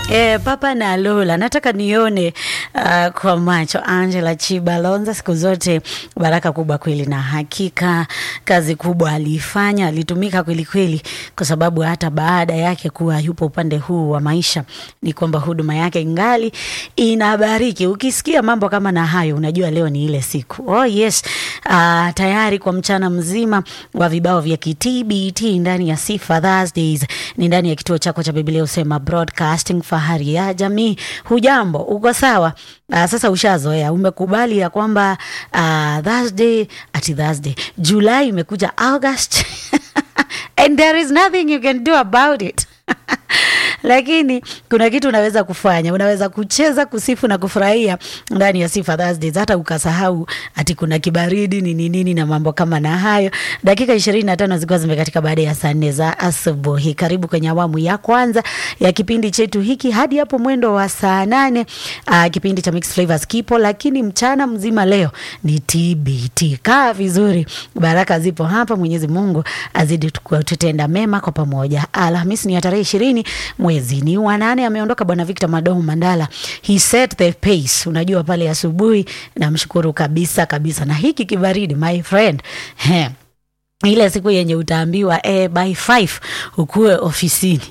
E, Papa na Lola, nataka nione uh, kwa macho Angela Chibalonza. Siku zote baraka kubwa kweli, na hakika kazi kubwa aliifanya, alitumika kweli kweli, kwa sababu hata baada yake kuwa yupo upande huu wa maisha, ni kwamba huduma yake ingali inabariki. Ukisikia mambo kama na hayo, unajua leo ni ile siku. Oh yes, uh, tayari kwa mchana mzima wa vibao vya kitbt ndani ya Sifa Thursdays, ni ndani ya kituo chako cha Biblia Usema Broadcasting, fahari ya jamii. Hujambo, uko sawa? Uh, sasa ushazoea, umekubali ya kwamba uh, Thursday ati Thursday, Julai imekuja August and there is nothing you can do about it lakini kuna kitu unaweza kufanya, unaweza kucheza, kusifu na kufurahia ndani ya Sifa Thursdays, hata ukasahau ati kuna kibaridi nini nini na mambo kama na hayo. Dakika ishirini na tano zikiwa zimekatika baada ya saa nne za asubuhi. Karibu kwenye awamu ya kwanza ya kipindi chetu hiki hadi hapo mwendo wa saa nane. Uh, kipindi cha Mixed Flavors kipo, lakini mchana mzima leo ni TBT. Kaa vizuri, baraka zipo hapa. Mwenyezi Mungu azidi tutenda mema kwa pamoja. Alhamisi ni ya tarehe ishirini mwezi ni wa nane. Ameondoka Bwana Victor Madomo Mandala, he set the pace. Unajua pale asubuhi, namshukuru kabisa kabisa. Na hiki kibaridi my friend he, ile siku yenye utaambiwa eh, by five ukuwe ofisini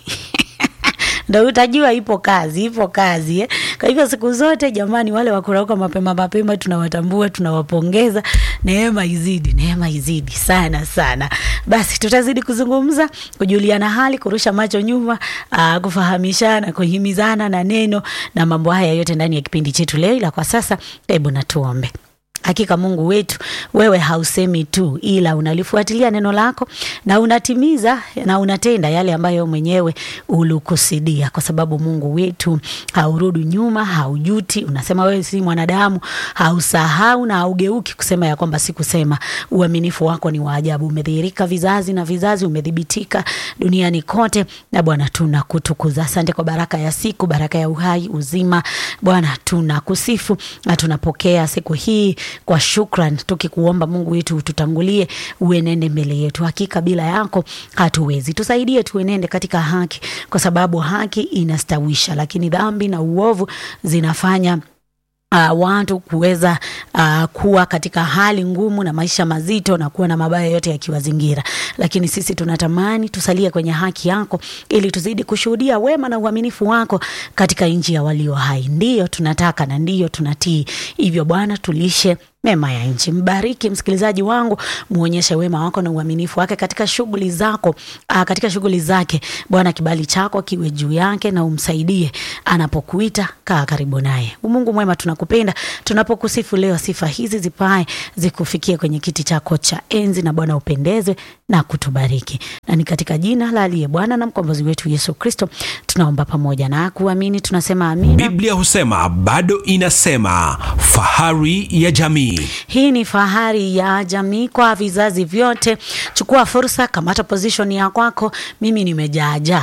ndo utajua ipo kazi, ipo kazi eh. Kwa hivyo siku zote jamani, wale wakurauka mapema mapema tunawatambua, tunawapongeza. Neema izidi, neema izidi sana sana. Basi tutazidi kuzungumza, kujuliana hali, kurusha macho nyuma, aa, kufahamishana, kuhimizana na neno na mambo haya yote ndani ya kipindi chetu leo. Ila kwa sasa, hebu natuombe. Hakika Mungu wetu, wewe hausemi tu, ila unalifuatilia neno lako na unatimiza na unatenda yale ambayo mwenyewe ulikusudia, kwa sababu Mungu wetu haurudi nyuma, haujuti. Unasema wewe si mwanadamu, hausahau na haugeuki kusema ya kwamba sikusema. Uaminifu wako ni wa ajabu, umedhihirika vizazi na vizazi, umedhibitika duniani kote, na Bwana tunakutukuza. Asante kwa baraka ya siku, baraka ya uhai, uzima. Bwana tunakusifu na tunapokea siku hii kwa shukran, tukikuomba Mungu wetu ututangulie, uenende mbele yetu. Hakika bila yako hatuwezi. Tusaidie tuenende katika haki, kwa sababu haki inastawisha, lakini dhambi na uovu zinafanya Uh, watu kuweza uh, kuwa katika hali ngumu na maisha mazito na kuwa na mabaya yote yakiwazingira, lakini sisi tunatamani tusalie kwenye haki yako ili tuzidi kushuhudia wema na uaminifu wako katika nchi ya walio hai. Ndiyo tunataka na ndiyo tunatii. Hivyo Bwana, tulishe mema ya nchi. Mbariki msikilizaji wangu, muonyeshe wema wako na uaminifu wake katika shughuli zako, aa, katika shughuli zake. Bwana, kibali chako kiwe juu yake na umsaidie anapokuita, kaa karibu naye. Mungu mwema, tunakupenda. Tunapokusifu leo, sifa hizi zipae zikufikie kwenye kiti chako cha enzi, na Bwana upendezwe na kutubariki, na ni katika jina la aliye Bwana na mkombozi wetu Yesu Kristo tunaomba pamoja na kuamini, tunasema amina. Biblia husema bado inasema, fahari ya jamii. Hii ni fahari ya jamii kwa vizazi vyote. Chukua fursa, kamata position ya kwako. Mimi nimejaajaa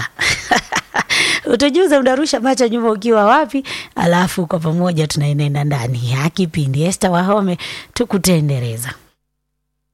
utujuze, unarusha macho nyuma ukiwa wapi, alafu kwa pamoja tunaenenda ndani ya kipindi. Esther Wahome tukutendereza.